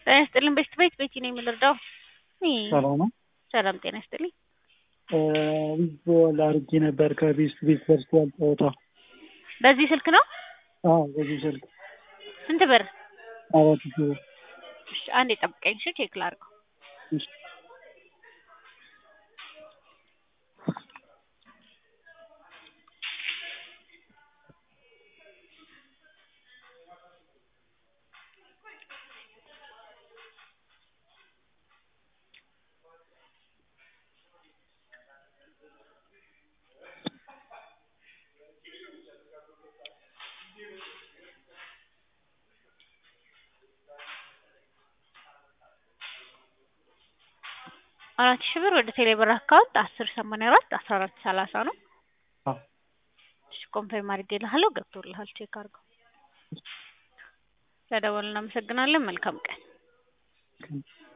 ጤና ይስጥልኝ ቤስት ቤት ቤቲ ነኝ የምልርዳው ሰላም ነው። ሰላም ጤና ይስጥልኝ ዊዝቦል አድርጌ ነበር ከቤስት ቤት ደርሷል ጨዋታ። በዚህ ስልክ ነው አዎ በዚህ ስልክ ስንት ብር አራት ሺህ ብር። እሺ አንዴ ጠብቀኝ እሺ ቼክ ላድርገው እሺ። አራት ሺህ ብር ወደ ቴሌብር አካውንት አስር ሰማንያ አራት አስራ አራት ሰላሳ ነው። አዎ እሺ ኮንፈርም አድርጌልሃለሁ ገብቶልሃል ቼክ አድርገው። ስለደወልን እናመሰግናለን። መልካም ቀን